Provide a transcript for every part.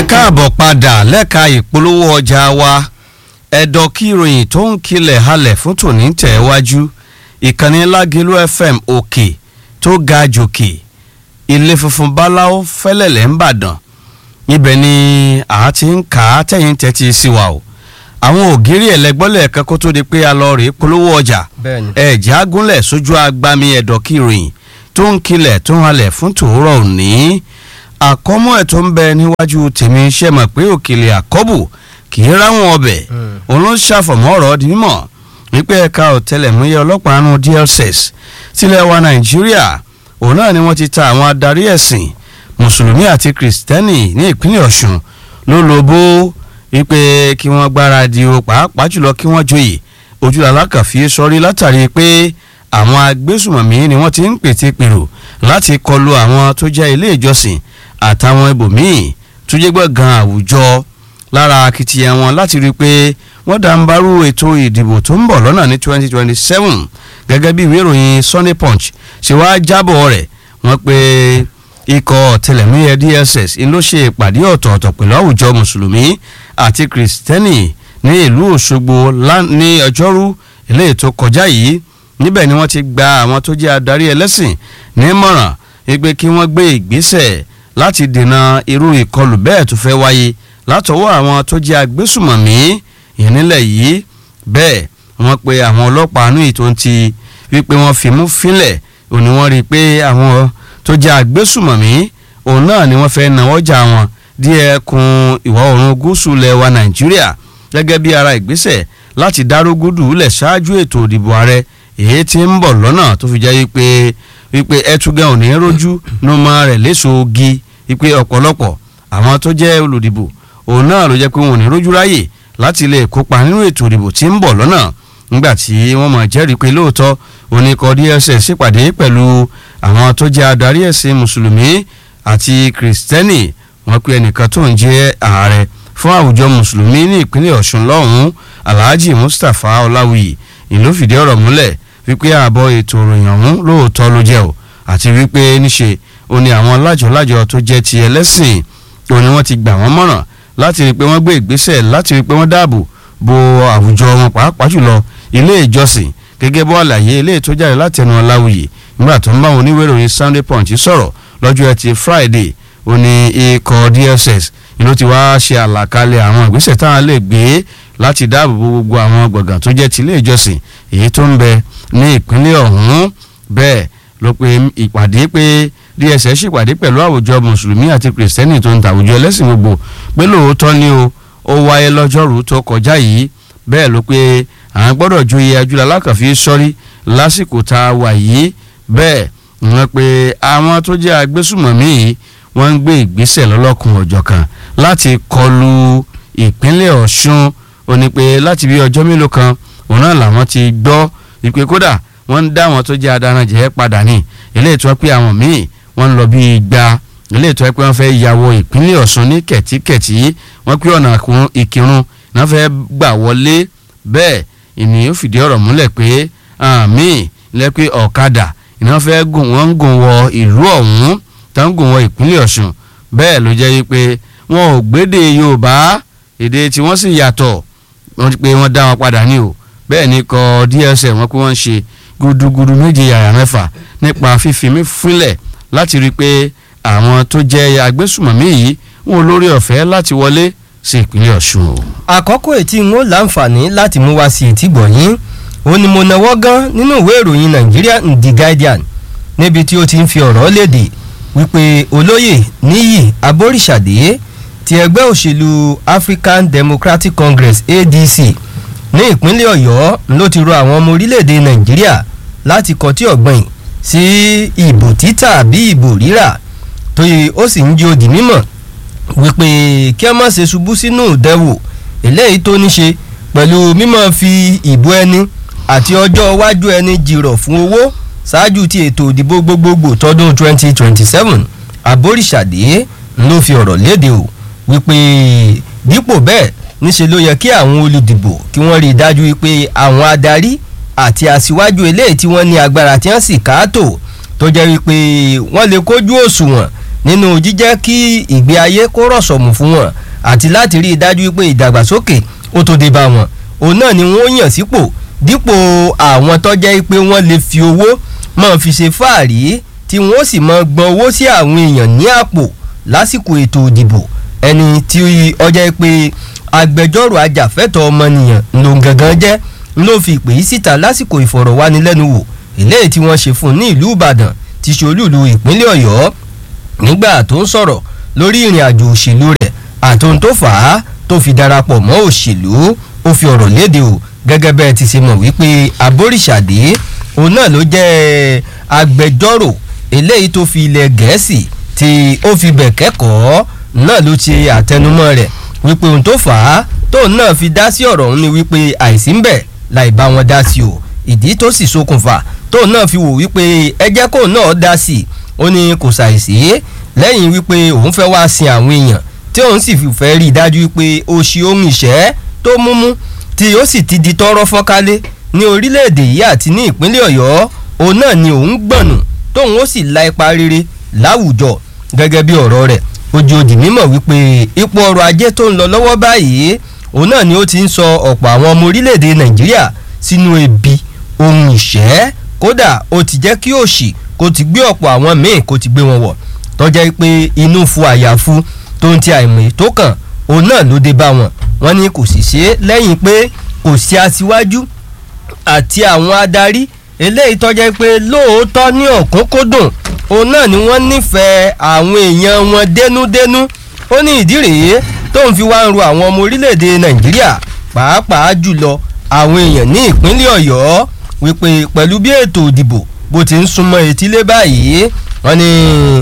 ẹ káàbọ̀ padà lẹ́ka ìpolówó ọjà wa ẹ̀dọ̀ kí ìròyìn tó ń kilẹ̀ halẹ̀ fún tòní tẹ̀ wájú ìkànnì lágẹ̀lú fm òkè tó ga jòkè ilé funfun báláwo fẹ́lẹ̀lẹ̀ ń bàdàn ibẹ̀ ni a ti ń kà á tẹ̀yìn tẹ́tí sí wa o àwọn ògiri ẹ̀lẹ́gbọ́lẹ̀ kan kó tó di pé a lọ rèé polówó ọjà bẹ́ẹ̀ni. ẹ̀jẹ̀ agúnlẹ̀ sójú agbami ẹ̀dọ̀ kí ìròyìn tó ń kilẹ̀ tó ń halẹ̀ fún tòórọ̀ òní àkọ́mọ́ ẹ̀ tó ń bẹ níwájú tèmi ṣe mọ̀ pé òkèlè àkọ́bù kì í ráwọn ọbẹ̀ òun ló ń ṣàfọ̀mọ́ ọ̀rọ̀ di mímọ̀ wípé ẹ̀ka ọ̀tẹlẹ̀múyẹ́ ọlọ́pàá nù DSS sílẹ̀ wa Nàìjíríà òun náà ni wọ́n ti ta àwọn adarí ẹ̀sìn mùsùlùmí àti kìrìsìtẹ́nì ní ìpínlẹ̀ Ọ̀ṣun ló lobó wípé kí wọ́n gbáradì o pàápàá jùlọ kí wọ́n joyè ojú alákàfí sọrí látàrí pé àwọn agbésùmọ̀mí ni wọ́n ti ń pètè pèrò láti kọlu àwọn tó jẹ́ ilé ìjọsìn àtàwọn ibòmíì tó jẹ́ gbọ̀ngàn àwùjọ lára akitiyan wọn láti rí i pé wọ́n dàǹbarú ètò ìdìbò tó ń bọ̀ lọ́nà ní 2027 gẹ́gẹ́ bí ìwé ìròyìn Sunday Punch ṣe wá jábọ̀ rẹ̀ wọ́n pé ikọ̀ ọ̀tẹlẹ̀múyẹ́ DSS ló ṣe ìpàdé ọ̀tọ̀ọ̀tọ̀ pẹ̀lú àwùjọ mùsùlùmí àti kìrìsìtẹ́nì ní ìlú Òṣogbo ní ọjọ́rú eléyìí tó kọjá yìí níbẹ̀ ni wọ́n ti gba àwọn tó jẹ́ adarí ẹlẹ́sìn nímọ̀ràn wípé kí wọ́n gbé ìgbésẹ̀ láti dènà irú ìkọlù bẹ́ẹ̀ tó fẹ́ wáyé látọwọ́ àwọn tó jẹ́ agbésùmọ̀mí ìnílẹ̀ yìí bẹ́ẹ̀ wọ́n pe àwọn ọlọ́pàá àánú yìí tó ń ti wípé wọ́n fimú fínlẹ̀ òní wọ́n rí i pé àwọn tó jẹ́ agbésùmọ̀mí òun náà ni wọ́n fẹ́ náwó jà wọn díẹ̀ kun ìwọ̀ oòrùn gúúsù lẹwa Nàìjíríà gẹ́gẹ́ bí ara ìgbésẹ̀ láti dárógúdù lẹ̀ ṣáájú ètò ìdìbò ààrẹ èyí tí ń bọ̀ lọ́nà tó fi jẹ́ wípé wípé ẹtúgẹ́ òní rójú ló máa rẹ̀ léṣoogi wípé ọ̀pọ̀lọpọ̀ àwọn tó jẹ́ olùdìbò òun náà ló jẹ́ pé wọn ò ní rójú ráyè láti lè kópa nínú ètò ìdìbò tí ń bọ̀ lọ́nà nígbà tí wọ́n mọ̀ jẹ́rìí pé lóòótọ́ oníkọ̀ DSS ṣèpàdé pẹ̀lú àwọn tó jẹ́ adarí ẹ̀sìn mùsùlùmí àti kìrìsìtẹ́nì wọ́n pe ẹnìkan tó ń jẹ́ ààrẹ fún àwùjọ mùsùlùmí ní ìpínlẹ̀ Ọ̀ṣun lọ́hùn-ún Alhaji Mustapha Ọláwuyì ìlú fìdí ọ̀rọ̀ múlẹ̀ wípé ààbọ̀ ètò ìròyìn ọ̀hún lóòótọ́ ló jẹ́ o àti wípé níṣe ó ní àwọn lájọ̀lájọ̀ tó jẹ́ ti ẹlẹ́sìn ó ní wọ́n ti gbà wọ́n mọ̀ràn láti rí i pé wọ́n gbé ìgbésẹ̀ láti rí i pé wọ́n dáàbò bo àwùjọ wọn pàápàá jùlọ ilé ìjọsìn gẹ́gẹ́ bó àlàyé ilé tó jáde láti ẹnu Ọláwuyì nígbà tó ń bá wọn oníwèé ìròyìn Sunday Punch sọ̀rọ̀ lọ́jọ́ ẹtì Friday ó ní ikọ̀ DSS ìlú ti wá ṣe àlàkalẹ̀ àwọn ìgbésẹ̀ táwọn lè gbé láti dáàbò bo gbogbo àwọn gbọ̀ngàn tó jẹ́ ti ilé ìjọsìn èyí tó ń bẹ ní ìpínlẹ̀ ọ̀hún bẹ́ẹ̀ ló pe ìpàdé pé DSS ṣèpàdé pẹ̀lú àwùjọ mùsùlùmí àti kìrìsìtẹ́nì tó ń ta àwùjọ ẹlẹ́sìn gbogbo pé lóòótọ́ ni o ó wáyé lọ́jọ́rú tó kọjá yìí bẹ́ẹ̀ ló pé àwọn gbọ́dọ̀ joyè ajúlá alákànfí sọ́rí lásìkò tá a wà yìí bẹ́ẹ̀ wọ́n pe àwọn tó jẹ́ agbésùmọ̀mí yìí wọ́n ń gbé ìgbésẹ̀ lọ́lọ́kun ọ̀jọ̀kan láti kọlu ìpínlẹ̀ Ọ̀ṣun ó ní pé láti bí ọjọ́ mélòó kan òun náà làwọn ti gbọ́ ìpè kódà wọ́n ń dá àwọn tó jẹ́ adaranjẹ́ padà ní ilé ìtura pé àwọn míì wọ́n ń lọ bí igba ilé ìtura pé wọ́n fẹ́ yàwọ̀ ìpínlẹ̀ Ọ̀ṣun ní kẹ̀tíkẹ̀tí wọ́n pé ọ̀nà ìkírun náà fẹ́ gbà wọlé bẹ́ẹ̀ ènìyàn fìdí ọ̀rọ̀ múlẹ̀ pé àmì ilẹ̀ pé ọ̀kadà ìná fẹ́ gùn wọ́n ń gùn wọ ìlú ọ̀hún tó ń gùn wọ ìpínlẹ̀ Ọ̀ṣun bẹ́ẹ̀ ló jẹ́ wípé wọn ò gbédè Yorùbá èdè tí wọ́n sì yàtọ̀ wọ́n ti pé wọ́n dá wọn padà ní o bẹ́ẹ̀ ni kọ DSS wọn pé wọ́n ń ṣe gudugudu méje yàrá mẹ́fà nípa fífi mí fúnlẹ̀ láti rí i pé àwọn tó jẹ́ agbésùmọ̀mí yìí wọn ò lórí ọ̀fẹ́ láti wọlé sí ìpínlẹ̀ Ọ̀ṣun o. àkọ́kọ́ ètí ń ó láǹfààní láti mú wá sí ètí gbọ̀nyín ó ní mo náwó gan nínú ìwé ìròyìn Nigeria The Guardian níbi tí ó ti ń fi ọ̀rọ̀ léde wípé olóyè níyì aboríṣàdé ti ẹgbẹ́ òṣèlú African Democratic Congress ADC ní ìpínlẹ̀ Ọ̀yọ́ ló ti rọ àwọn ọmọ orílẹ̀-èdè Nàìjíríà láti kọtí ọ̀gbìn sí ìbò títà bí ìbò rírà tó yẹ ó sì ń jí odi mímọ̀ wípé kí ẹ má ṣe ṣubú sínú ìdẹ́wò eléyìí tó ní ṣe pẹ̀lú mímọ́ fi ìbò ẹni àti ọjọ́ iwájú ẹni jìrọ̀ fún owó ṣáájú ti ètò ìdìbò gbogbogbò tọdún 2027 aboríṣàdé ló fi ọ̀rọ̀ léde o wípé dípò bẹ́ẹ̀ níṣe ló yẹ kí àwọn olùdìbò kí wọ́n rí i dájú wípé àwọn adarí àti aṣíwájú eléyìí tí wọ́n ní agbára tí wọ́n sì káàtó tó jẹ́ wípé wọ́n lè kójú òṣùwọ̀n nínú jíjẹ́ kí ìgbé ayé kó rọ̀sọ̀mù fún wọn àti láti rí i dájú pé ìdàgbàsókè ó tó dé bá wọn òun náà ni wọ́n yàn sípò dípò àwọn tó jẹ́ pé wọ́n lè fi owó máa fi ṣe fáàrí tí wọ́n sì máa gbọ́n owó sí àwọn èèyàn ní àpò lásìkò ètò ìdìbò ẹni tí ó jẹ́ pé agbẹjọ́rò ajàfẹ́tọ̀ọ́ ọmọnìyàn ló gangan jẹ́ ló fi ìpè yìí síta lásìkò ìfọ̀rọ̀wánilẹ́nuwò eléyìí tí wọ́n ṣe fún ní ìlú ìbàdàn ti ṣe olúùlú ìpínlẹ̀ ọ̀yọ́ nígbà tó ń sọ̀rọ̀ lórí ìrìn àjò òṣèlú rẹ̀ àtòun tó fà á tó fi darapọ̀ mọ́ òṣèlú ó fi ọ̀rọ̀ léde o gẹ́gẹ́ bẹ́ẹ̀ ti ṣe mọ̀ wípé aboríṣàdé òun náà ló jẹ́ agbẹjọ́rò eléyìí tó fi ilẹ̀ gẹ̀ẹ́sì tí ó fi bẹ̀ kẹ́kọ̀ọ́ náà ló ṣe àtẹnumọ́ rẹ̀ wípé ohun tó fà á tóun náà fi dá sí ọ̀rọ̀ òun ni wípé àìsí ń bẹ̀ láì bá wọn dá sí o ìdí tó sì ṣokùnfà tóun náà fi wò wípé ẹ jẹ́ kóun náà dá sí i ó ní kò ṣàìsí lẹ́yìn wípé òun fẹ́ wá sin àwọn èèyàn tí òun sì fẹ́ rí i dájú wípé ó ṣe ohun ìṣẹ́ tó múmú tí ó sì ti di tọ́rọ́ fọ́nkálé ní orílẹ̀-èdè yìí àti ní ìpínlẹ̀ ọ̀yọ́ òun náà ni òun gbọ̀nù tóun ó sì la ipa rere láwùjọ gẹ́gẹ́ bí ọ̀rọ̀ rẹ̀ ojú òdì mímọ̀ wípé ipò ọrọ̀ ajé tó ń lọ lọ́wọ́ báyìí òun náà ni ó ti ń sọ ọ̀pọ̀ àwọn ọmọ orílẹ̀-èdè nàìjíríà sínú ebi ohun ìṣẹ́ kódà ó ti jẹ́ kí òṣì kó ti gbé ọ̀pọ̀ àwọn míì kó ti gbé wọn wọ̀ tọ́jà pé inú fu àyàfu tó ń ti àìmọ̀ tó kàn òun náà ló dé bá wọn wọn ní kò sì ṣe é lẹ́yìn pé kò sí aṣíwájú àti àwọn adarí eléyìí tọ́jà pé lóòótọ́ ní ọ̀kúnkúndùn òun náà ni wọ́n nífẹ̀ẹ́ àwọn èèyàn wọn dénúdénú ó ní ìdí rèé tó ń fi wá ń ro àwọn ọmọ orílẹ̀-èdè nàìjíríà pàápàá jùlọ àwọn èèyàn ní ìpínlẹ̀ ọ̀yọ́ wípé pẹ̀lú bí ètò ìdìbò bó ti ń súnmọ́ etílé báyìí wọ́n ní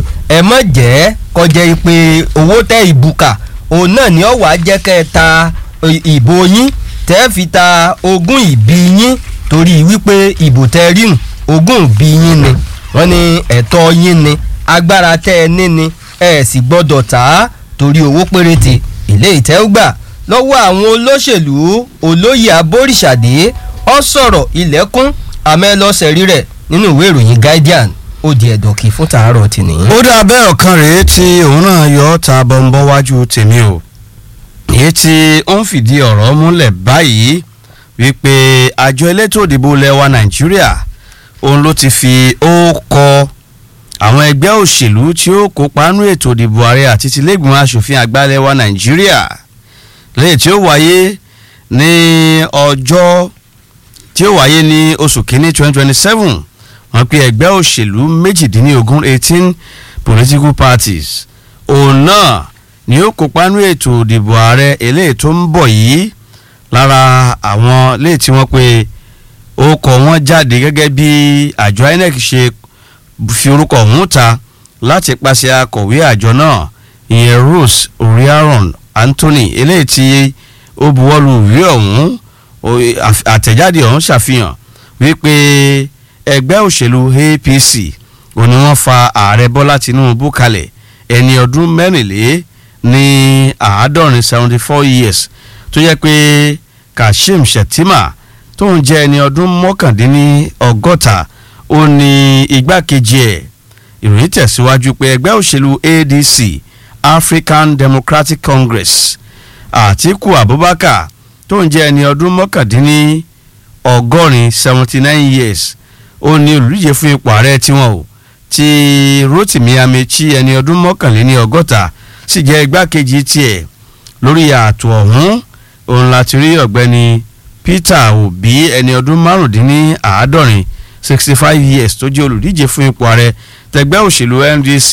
ẹ mọ̀ jẹ́ kọjá pé owó tẹ ìbùkà òun náà ni ó wàá jẹ́ kẹ́ ẹ ta ìbò yín tẹ́ fi ta ogún ìbí yín torí wípé ìbò tẹ ríhùn ogún ìbí yín ni wọ́n ní ẹ̀tọ́ yín ni agbára tẹ́ ẹ ní ni ẹ sì gbọ́dọ̀ tà á torí owó péréte ilé ìtẹ́wọ́gbà lọ́wọ́ àwọn olóṣèlú olóyè abóríṣàdé ọ sọ̀rọ̀ ilẹ̀kùn amẹ́lọ́sẹ̀rí rẹ̀ nínú ìwé ìròyìn guardian ó di ẹ̀dọ̀kì fún tàárọ̀ tìní. ó dà bẹ́ẹ̀ ọ̀kan rèé tí òun náà yọ ọ́ ta bọ́ńbọ́ wájú tèmi o èyí tí ó ń fìdí ọ̀rọ̀ múlẹ̀ báyìí wípé àjọ elétò òdìbò lẹ́wà nàìjíríà òun ló ti fi ó kọ àwọn ẹgbẹ́ òṣèlú tí ó kópa nínú ètò òdìbò ààrẹ àti tìlẹ́gbìmọ̀ asòfin àgbà lẹ́wà nàìjíríà lẹ́yìn tí ó wáyé ní ọjọ́ tí ó wáyé ní oṣù kínní twenty twenty seven wọ́n pe ẹgbẹ́ òṣèlú méjìdínlógún eighteen political parties òun náà ni ó kópa nínú ètò òdìbò ààrẹ eléyìí tó ń bọ̀ yìí lára àwọn léyìí tí wọ́n pe orúkọ wọn jáde gẹ́gẹ́ bí àjọ inec ṣe fi orúkọ ọ̀hún ta láti pàṣẹ akọ̀wé àjọ náà ìyẹn rose oriaron anthony eléyìí tí ó buwọ́lu ìwé ọ̀hún àtẹ̀jáde ọ̀hún ṣàfihàn wípé ẹgbẹ́ òṣèlú apc òní wọ́n fa ààrẹ bọ́lá tinubu kalẹ̀ ẹni ọdún mẹ́rìnlé ní àádọ́rin seventy four years tó yẹ pé kashim shettima tó ń jẹ́ ẹni ọdún mọ́kàndínní ọgọ́ta ó ní igbákejì ẹ̀ ìròyìn tẹ̀síwájú pé ẹgbẹ́ òṣèlú adc african democratic congress àtiku abubakar tó ń jẹ́ ẹni ọdún mọ́kàndínní ọgọ́rin seventy nine years ó ní olùdíje fún ipò ààrẹ tiwọn o ti rotimi amechi ẹni ọdún mọ́kànléní ọgọ́ta sì jẹ́ igbákejì tiẹ̀ lórí ààtò ọ̀hún òun láti rí ọ̀gbẹ́ni peter obi ẹni ọdún márùndínláàádọ́rin sixty five years tó jẹ́ olùdíje fún ipò ààrẹ tẹgbẹ́ òṣèlú ndc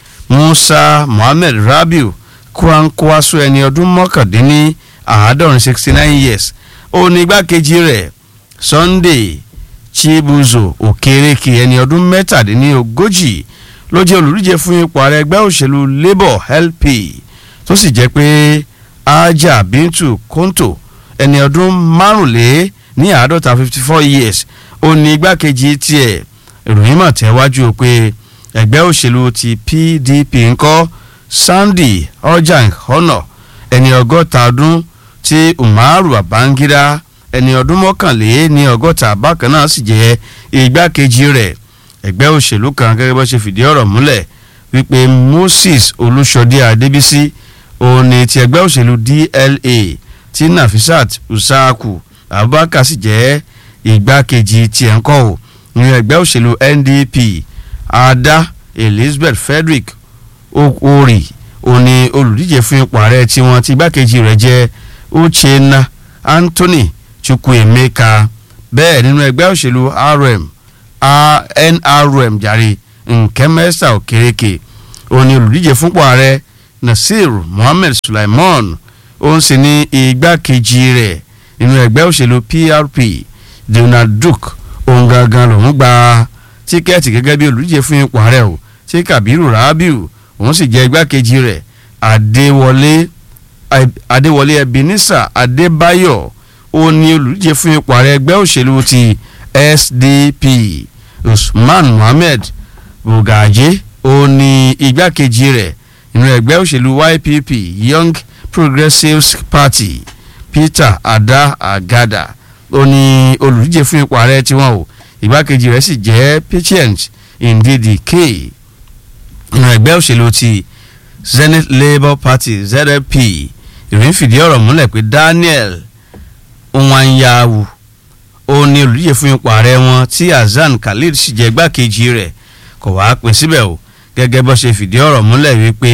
musa mohammed rabiu kwankwaso ẹni ọdún mọ́kàndínní àádọ́rin sixty nine years ó ní igbákejì rẹ̀ sunday chibuzo okereke ẹni ọdún mẹ́tàdínlógójì ló jẹ́ olùdíje fún ipò ààrẹ ẹgbẹ́ òṣèlú labour lp tó sì jẹ́ pé aja bintu konto ẹni ọdún márùnlé ní àádọ́ta fifty four years ó ní igbákejì tiẹ̀ ìròyìn mọ̀ tẹ́wájú pé ẹgbẹ́ òṣèlú ti pdp ńkọ́ sandy ojang honor ẹni ọgọ́ta ọdún tí umaru abangida ẹni ọdún mọ́kànlé ní ọgọ́ta bákan náà sì jẹ́ igbákejì rẹ̀ ẹgbẹ́ òṣèlú kan gẹ́gẹ́ bó ṣe fìdí ọ̀rọ̀ múlẹ̀ wípé moses olúṣọdé adébísí òun ni ti ẹgbẹ́ òṣèlú dla tí nafisat usaku abubakar sì jẹ́ igbákejì tiẹ̀ ń kọ́ ò ní ẹgbẹ́ òṣèlú ndp ada elizabeth frederick okori òun ni olùdíje fún ipò ààrẹ tiwọn tí igbákejì rẹ̀ jẹ́ uchenna anthony chukwuemeka bẹ́ẹ̀ nínú ẹgbẹ́ òṣèlú rm nrm jàre nkẹ́mẹ́sà òkèrèkè òun ni olùdíje fúnpọ̀ ààrẹ nasir mohammed sulaiman òun sì ní igbákejì rẹ̀ nínú ẹgbẹ́ òṣèlú prp donald duke òun gangan lòún gba tíkẹ́ẹ̀tì gẹ́gẹ́ bí olùdíje fún ipò ààrẹ o tí kabiru rabiu òun sì jẹ́ igbákejì rẹ̀ adéwọlé adéwọlé ebenezer adébáyọ̀ òun ni olùdíje fún ipò ààrẹ ẹgbẹ́ òṣèlú ti sdp usman mohammed bugaje òun ni igbákejì rẹ̀ nínú ẹgbẹ́ òṣèlú ypp young progressives party peter ada agada ó ní olùdíje fún ipò ààrẹ tiwọn o ìgbákejì rẹ̀ sì jẹ́ patient ndidi k nínú ẹgbẹ́ òṣèlú ti zenith labour party zlp ìròyìn fìdí ọ̀rọ̀ múlẹ̀ pé daniel nwanyawu ó ní olùdíje fún ipò ààrẹ wọn tí hasan khalid sì jẹ́ igbákejì rẹ̀ kò wá pín síbẹ̀ o gẹ́gẹ́ bó ṣe fìdí ọ̀rọ̀ múlẹ̀ wípé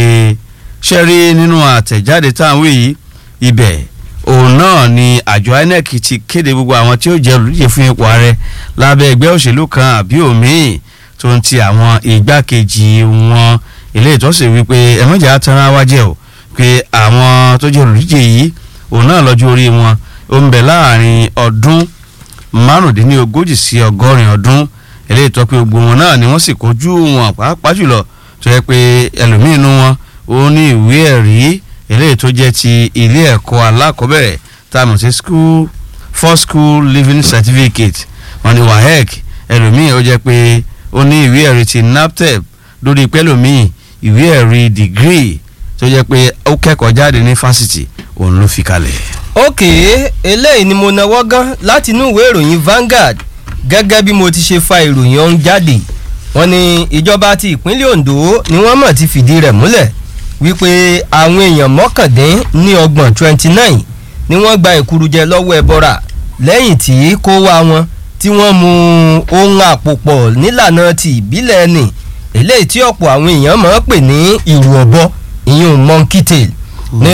ṣe rí nínú àtẹ̀jáde táwọn yìí ibẹ̀ òun náà ni àjọ inec ti kéde gbogbo àwọn tí ó jẹ́ olùdíje fún ipò ààrẹ lábẹ́ ẹgbẹ́ òṣèlú kan àbí òmíì tó ń ti àwọn igbákejì wọn ilé ìtọ́sí wípé ẹ̀mọ́jà tanra wá jẹ́ o pé àwọn tó jẹ́ olùdíje yìí òun náà lọ́jọ́ orí wọn ó ń bẹ láàrin ọdún márùndínlógójì sí ọgọ́rin ọdún ilé ìtọ́ pé gbogbo wọn náà ni wọ́n sì kojú wọn pàápàá jùlọ tó yẹ pé ẹlòmíín nu wọn ó ní ìwé ẹ̀rí eléyìí tó jẹ́ ti ilé ẹ̀kọ́ alákọ̀ọ́bẹ̀rẹ̀ tá a mọ̀ sí school for school living certificate wọn ni wahec ẹlòmíín ó jẹ́ pé ó ní ìwé ẹ̀rí ti naptep lórí pẹ́lòmíín ìwé ẹ̀rí degree tó jẹ́ pé ó kẹ́kọ̀ọ́ jáde ní fásitì òun ló fi kalẹ̀. ókè eléyìí ni mo náwó gan láti inú ìwé ìròyìn Vanguard gẹ́gẹ́ bí mo ti ṣe fa ìròyìn ọ̀hún jáde wọ́n ní ìjọba ti ìpínlẹ̀ Ondo ni wọ́n mọ̀ ti fìdí rẹ̀ múlẹ̀ wípé àwọn èèyàn mọ́kàndín ní ọgbọ̀n twenty nine ni wọ́n gba ìkurujẹ lọ́wọ́ ẹbọra lẹ́yìn tí kó wá wọn tí wọ́n mu ohun àpòpọ̀ nílànà ti ìbílẹ̀ ẹni eléyìí tí ọ̀pọ̀ àwọn èèyàn máa ń pè ní ìrù ọ̀bọ ìyún monkey tail ní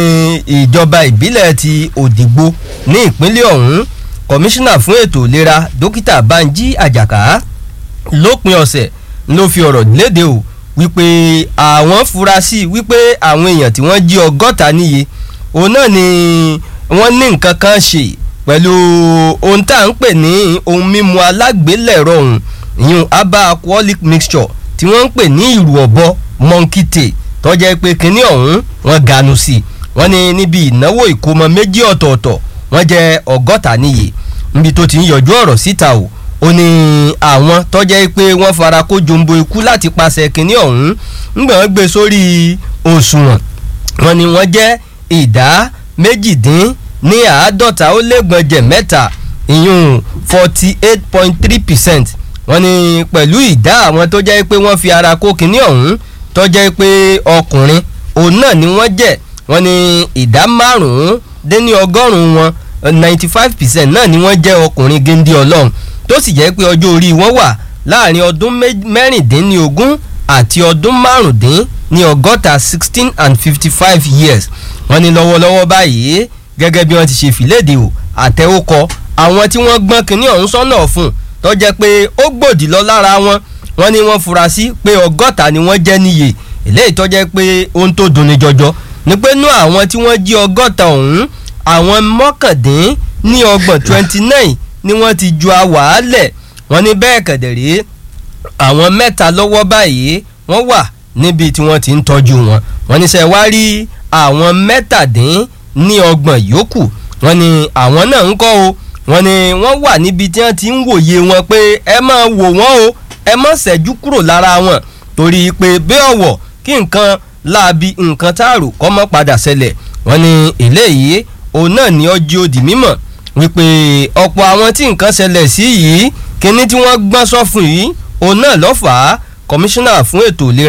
ìjọba ìbílẹ̀ ti Òdìgbò ní ìpínlẹ̀ ọ̀hún kọmíṣánná fún ètò ìlera dókítà Banji Àjàká lópin ọ̀sẹ̀ ló fi ọ̀rọ̀ léde o wípé àwọn fura sí wípé àwọn èèyàn tí wọ́n jí ọgọ́ta níye òun náà ni wọ́n ní nǹkan kan ṣe pẹ̀lú ohun tá à ń pè ní ohun mímu alágbélẹ̀rọ ọ̀hún ìyún herbal alcoholic mixture tí wọ́n ń pè ní ìrù ọ̀bọ monkey tail tọ́jà pé kínní ọ̀hún wọ́n ganu sí wọ́n ní níbi ìnáwó ìkómọ méjì ọ̀tọ̀ọ̀tọ̀ wọ́n jẹ́ ọgọ́ta níye níbi tó ti ń yọjú ọ̀rọ̀ síta o ó ní àwọn tọ́jẹ́ pé wọ́n fara kó jombo ikú láti pàṣẹ kínní ọ̀hún ńgbà wọ́n gbé sórí òṣùwọ̀n wọ́n ní wọ́n jẹ́ ìdá méjìdín ní àádọ́ta ó lẹ́gbọ̀njẹ̀ mẹ́ta ìyún forty eight point three percent wọ́n ní pẹ̀lú ìdá àwọn tó jẹ́ pé wọ́n fi ara kó kínní ọ̀hún tọ́jẹ́ pé ọkùnrin òun náà ni wọ́n jẹ́ wọ́n ní ìdá márùn-ún dín ní ọgọ́rùn-ún wọn ninety five percent náà ni wọ́n jẹ́ ọkùnrin géńdé ọlọ́run tó sì jẹ́ pé ọjọ́ orí wọn wà láàrin ọdún mẹ́rìndínlógún àti ọdún márùndín ní ọgọ́ta sixteen and fifty five years wọ́n ní lọ́wọ́lọ́wọ́ báyìí gẹ́gẹ́ bí wọ́n ti ṣe fìlédè o àtẹ̀wókọ àwọn tí wọ́n gbọ́n kínní ọ̀hún sọ́nà fún tó jẹ́ pé ó gbòdì lọ lára wọn wọ́n ní wọ́n fura sí pé ọgọ́ta ni wọ́n jẹ́ níye eléyìí tó jẹ́ pé ohun tó dunni jọjọ ni pé nú àwọn tí wọ́n jí ọgọ́ta ọ̀hún àwọn mọ́kàndín ní ọgbọ̀n twenty nine ni wọ́n ti ju àwàálẹ̀ wọ́n ní bẹ́ẹ̀ kẹ̀dẹ̀rẹ́ àwọn mẹ́ta lọ́wọ́ báyìí wọ́n wà níbi tí wọ́n ti ń tọ́jú wọn wọ́n ní sẹ́ wá rí àwọn mẹ́tàdín ní ọgbọ̀n yòókù wọ́n ní àwọn náà ń kọ́ o wọ́n ní wọ́n wà níbi tí wọ́n ti ń wòye wọn pé ẹ máa wò wọ́n o ẹ má ṣẹ́jú kúrò lára wọn torí pé bí ọ̀wọ̀ kí nǹkan láabi nǹkan táàrò kọ́ mọ́ padà ṣẹlẹ̀ wọ́n ní eléyìí òun náà ní ọjọ́ òdì mímọ̀ wípé ọ̀pọ̀ àwọn tí nǹkan ṣẹlẹ̀ sí yìí kíní tí wọ́n gbọ́n sọ fún yìí òun náà ló fà á kọmíṣánná fún ètò ìlera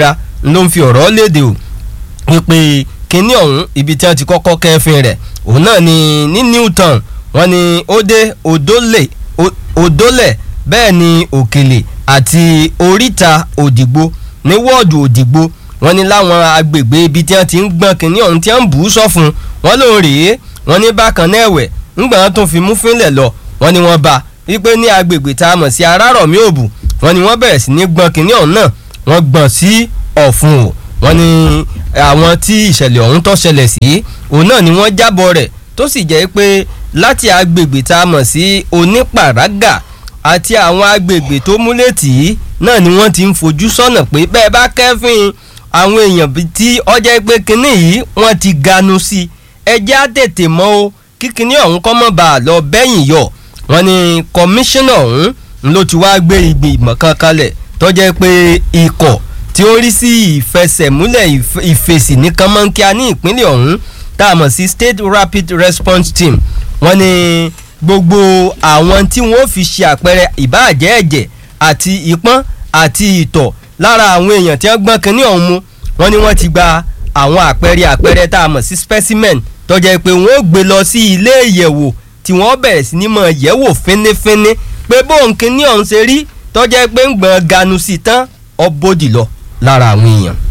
ló ń fi ọ̀rọ̀ léde o wípé kínní ọ̀hún ibi tí wọ́n ti kọ́kọ́ kẹ́fìn rẹ̀ òun náà ni ní Newton wọ́n ní ó dé Odòlè Odòlè bẹ́ẹ̀ ni Òkèlè àti Oríta Òdìgbò ní wọ́ọ̀dù Òdìgbò wọ́n ní láwọn agbègbè ibi tí wọ́n ti ń gbọ́n kínní ọ̀hún tí wọ́n ń bù ú sọ́fun wọ́n lòun rèé wọ́n ní bákan náà ẹ̀wẹ̀ ńgbà wọn tún fi mú fínlẹ̀ lọ wọ́n ní wọ́n bá wípé ní agbègbè tá a mọ̀ sí Arárọ̀mí Òbù wọ́n ní wọ́n bẹ̀rẹ̀ sí ní gbọ́n kínní ọ̀hún náà wọ́n gbọ́n sí Ọ̀fun o wọ́n ní àwọn tí ìṣẹ̀lẹ̀ ọ̀hún tó ṣẹlẹ̀ sí òun náà ni wọ́n jábọ̀ rẹ̀ tó sì jẹ́ pé láti agbègbè tá a mọ̀ sí Onípàrágà àti àwọn agbègbè tó múlẹ̀ tì í náà ni wọ́n ti ń fojú sọ́nà pé bẹ́ẹ̀ bá kẹ́fìn àwọn èèyàn tí ọjọ́ pé kinní yìí wọ́n ti ganu sí i ẹjẹ́ á tètè mọ́ o kí kinní ọ̀hún kọ́ mọ́ bá a lọ bẹ́yìn yọ wọ́n ní kọmíṣánná ọ̀hún ló ti wá gbé ìgbìmọ̀ kan kalẹ̀ tó jẹ́ pé ikọ̀ tí ó rí sí ìfẹsẹ̀múlẹ̀ ìfèsì ní kánmọ́nkíá ní ìpínlẹ̀ ọ̀hún tá a mọ̀ sí State Rapid Response Team wọ́n ní gbogbo àwọn tí wọ́n fi ṣe àpẹẹrẹ ìbáàjẹ́ ẹ̀jẹ̀ àti ìpọ́n àti ìtọ̀ lára àwọn èèyàn tí wọ́n gbọ́n kínní ọ̀hún mu wọ́n ní wọ́n ti gba àwọn àpẹẹrẹ àpẹẹrẹ tá a mọ̀ sí specimen tó jẹ́ pé wọ́n ó gbé lọ sí ilé ìyẹ̀wò tí wọ́n bẹ̀rẹ̀ sí ní mọ̀ yẹ̀wò fínífíní pé bóun kínní ọ̀hún ṣe rí tó jẹ́ pé ń gbọ̀n ganu sí tán ọ bòdì lọ lára àwọn èèyàn.